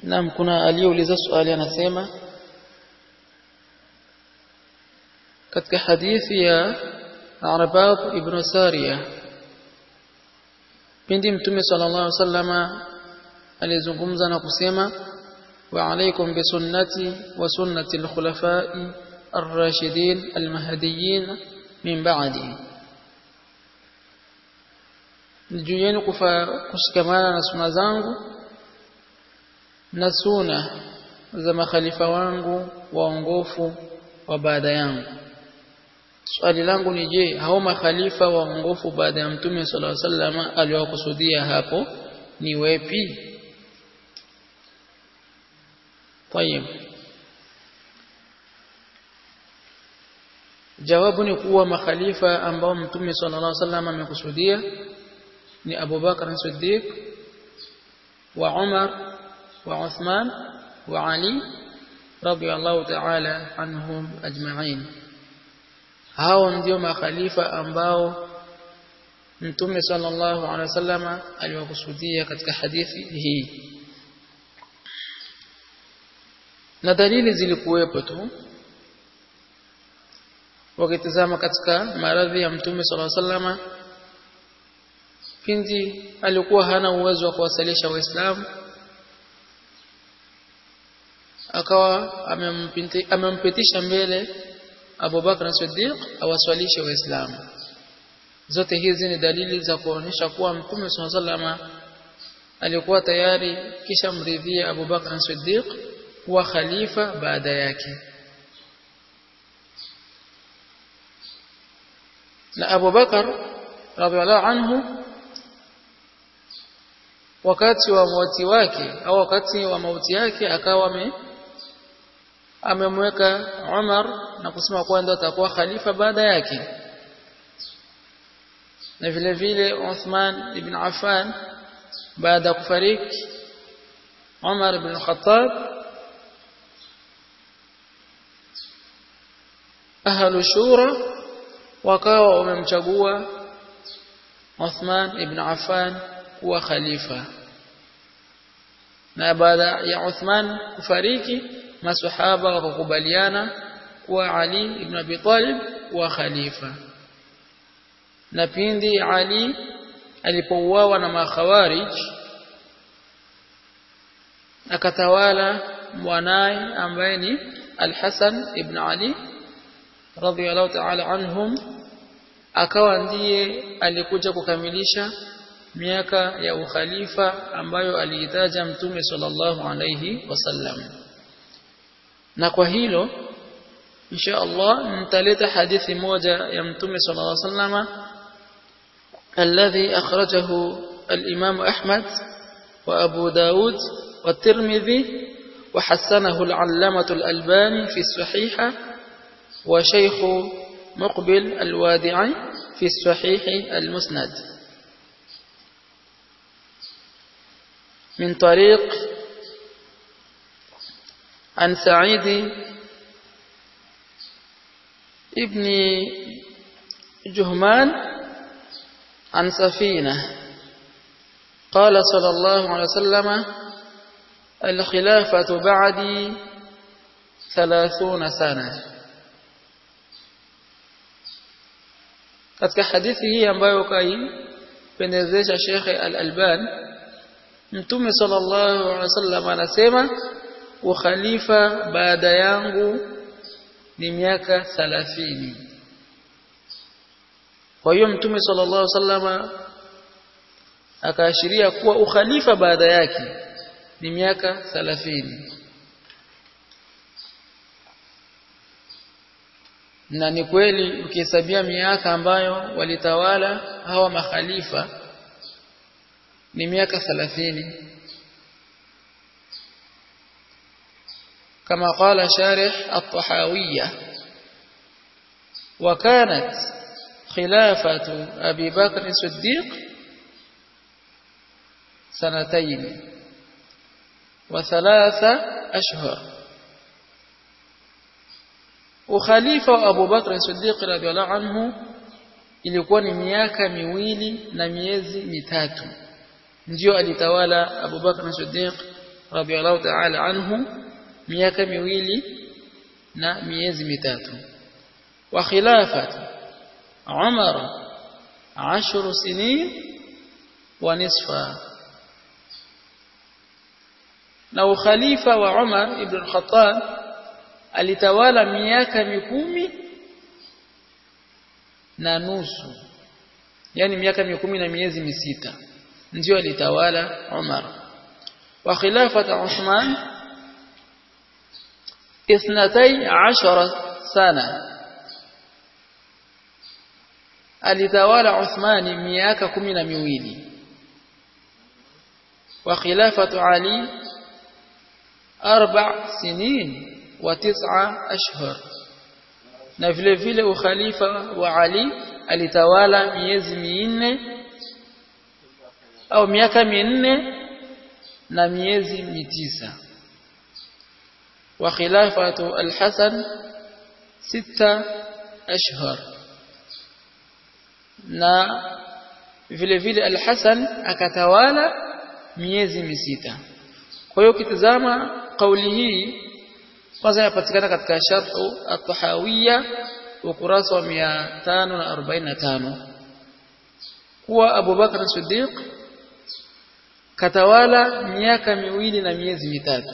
Naam kuna aliyeuliza swali anasema katika hadithi ya Arbab ibn Sariya pindi mtume sallallahu alaihi wasallama alizungumza na kusema wa alaikum bi sunnati wa sunnati al-khulafa'i ar-rashidin al-mahdiyyin min ba'di juu yenu kushikamana na sunna zangu na suna za makhalifa wangu waongofu wa baada yangu swali langu ni je hao makhalifa waongofu baada ya mtume sallallahu alaihi wasallam aliwakusudia hapo ni wepi طيب jawabu ni kuwa makhalifa ambao mtume sallallahu alaihi wasallam amekusudia ni Abu Bakar Siddiq wa Umar wa Uthman wa Ali radiyallahu ta'ala anhum ajma'in hao ndio makhalifa ambao mtume sallallahu alaihi wasallam aliwakusudia katika hadithi hii na dalili zilikuwepo tu wakitazama katika maradhi ya mtume sallallahu alaihi wasallam pindi alikuwa hana uwezo wa kuwasalisha waislamu akawa amempitisha mbele Abu Bakr Siddiq awaswalishe waislamu zote hizi ni dalili za kuonyesha kuwa mtume sallallahu alaihi wasallam alikuwa tayari kisha mridhia Abu Bakr Siddiq kuwa khalifa baada yake na Abu Bakar radhiallahu anhu wakati wa mauti wake au wakati wa mauti yake akawa ame amemweka Umar na kusema kuwa ndio atakuwa khalifa baada yake na vile vile Uthman ibn Affan baada ya kufariki Umar ibn Khattab ahlu shura wakawa wamemchagua Uthman ibn Affan kuwa khalifa na baada ya Uthman kufariki masahaba wakakubaliana kuwa Ali ibn Abi Talib kuwa khalifa na pindi Ali alipouawa na makhawarij akatawala mwanaye ambaye ni Al-Hasan ibn Ali radhiyallahu ta'ala anhum akawa ndiye alikuja kukamilisha miaka ya ukhalifa ambayo aliitaja mtume sallallahu alayhi wasallam na kwa hilo insha Allah nitaleta hadithi moja ya mtume sallallahu alayhi wasallam alladhi akhrajahu al-imam Ahmad wa Abu Daud wa Tirmidhi وحسنه العلامة الألباني في الصحيحة وشيخ مقبل الوادعي في الصحيح المسند من طريق عن سعيد ابن جهمان عن سفينة قال صلى الله عليه وسلم الخلافة بعدي ثلاثون سنة katika hadithi hii ambayo kaipendezesha Sheikh Al-Alban Mtume sallallahu alaihi wasallam anasema ukhalifa baada yangu ni miaka 30 kwa hiyo Mtume sallallahu alaihi wasallam akaashiria kuwa ukhalifa baada yake ni miaka 30 na ni kweli ukihesabia miaka ambayo walitawala hawa makhalifa ni miaka 30 kama qala sharih at-tahawiyya وكانت خلافة أبي بكر الصديق سنتين وثلاثة أشهر ukhalifa wa Abu Bakr Siddiq radhiallahu anhu ilikuwa ni miaka miwili na miezi mitatu ndio alitawala Abu Bakr Siddiq radhiallahu ta'ala anhu miaka miwili na miezi mitatu wa khilafati Umar 10 sinin wa nisfa na ukhalifa wa Umar ibn al-Khattab alitawala miaka mikumi na nusu yani miaka mikumi na miezi misita ndio alitawala Umar wa khilafata Uthman اثنتي عشر سنة alitawala Uthmani miaka kumi na miwili wa khilafatu Ali arba sinin wa tis'a ashhur na vile vile ukhalifa wa Ali alitawala miezi minne au miaka minne na miezi mitisa wa khilafatu al-Hasan sita ashhur na vile vile al-Hasan akatawala miezi misita kwa hiyo ukitazama kauli hii kwanza inapatikana katika sharhu at-tahawiyya ukurasa wa 545 kuwa Abu Bakar Siddiq katawala miaka miwili na miezi mitatu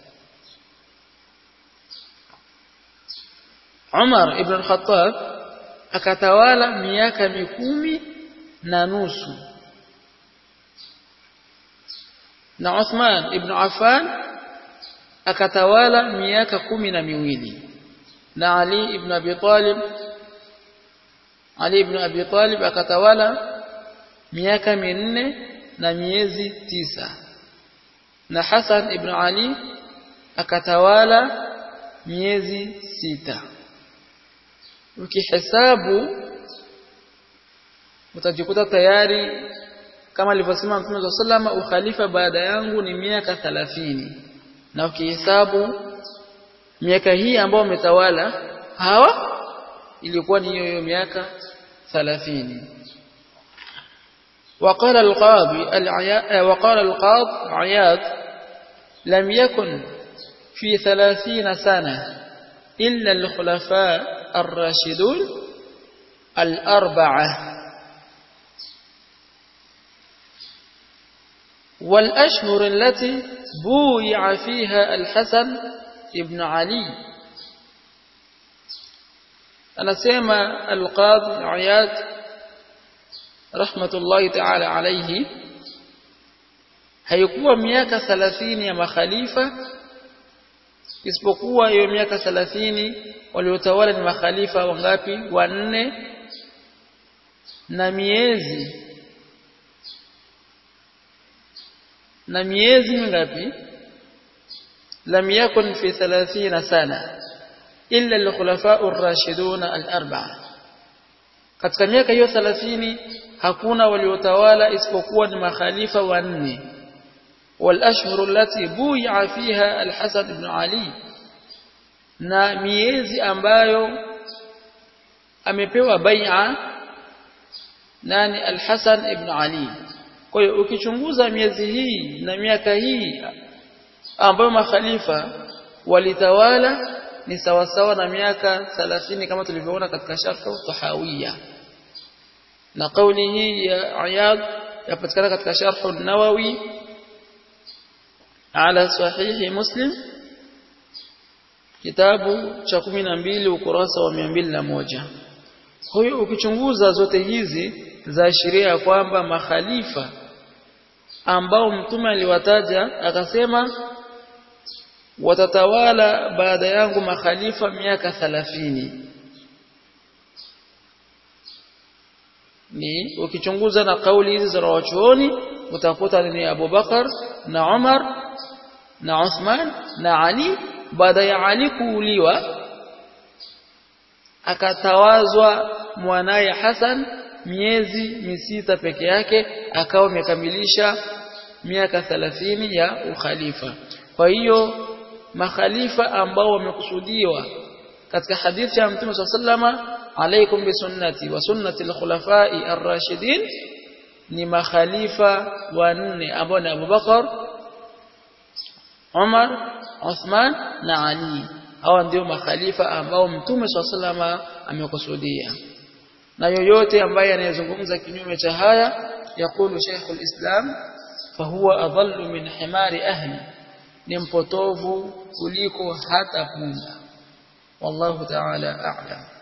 Umar ibn al-Khattab akatawala miaka mikumi na nusu na Uthman ibn Affan akatawala miaka kumi na miwili na Ali ibn Abi Talib Ali ibn Abi Talib akatawala miaka minne na miezi tisa na Hassan ibn Ali akatawala miezi sita ukihesabu utajikuta tayari kama alivyosema Mtume wa sallama ukhalifa baada yangu ni miaka 30 na ukihesabu miaka hii ambayo umetawala hawa ilikuwa ni hiyo hiyo miaka 30 وقال القاضي وقال القاض عياض لم يكن في ثلاثين سنة إلا الخلفاء الراشدون الأربعة والأشهر التي بويع فيها الحسن ابن علي أنا سيما القاضي عياد رحمة الله تعالى عليه haikuwa miaka 30 ya makhalifa isipokuwa hiyo miaka 30 waliotawala ni makhalifa wangapi wanne na miezi na miezi mingapi lam yakun fi 30 sana illa al-khulafa'u ar-rashidun al-arba'a katika miaka hiyo 30 hakuna waliotawala isipokuwa ni makhalifa wanne والاشهر التي بويع فيها الحسن بن علي na miezi ambayo amepewa bai'a nani al-Hasan ibn Ali kwa hiyo ukichunguza miezi hii na miaka hii ambayo makhalifa walitawala ni sawasawa na miaka 30 kama tulivyoona katika sharhu tahawiyya na kauli hii ya Ayad yapatikana katika sharhu nawawi ala sahihi Muslim kitabu cha 12 ukurasa wa 201 kwa hiyo ukichunguza zote hizi za sheria kwamba makhalifa ambao mtume aliwataja akasema watatawala baada yangu makhalifa miaka 30 ni ukichunguza na kauli hizi za wachuoni utakuta ni Abu Bakar na Umar na Uthman na Ali baada ya Ali kuuliwa akatawazwa mwanaye Hassan miezi misita peke yake akawa amekamilisha miaka 30 ya ukhalifa kwa hiyo makhalifa ambao wamekusudiwa katika hadithi ya Mtume sallama alaikum bisunnati wa sunnati al-khulafai ar-rashidin ni makhalifa wanne ambao ni Abu Bakar Umar Uthman na Ali hawa ndio makhalifa ambao mtume swalla amekusudia na yoyote ambaye anayezungumza kinyume cha haya yakulu Sheikhul Islam fahuwa adallu min himari ahli ni mpotovu kuliko hata punda wallahu ta'ala a'lam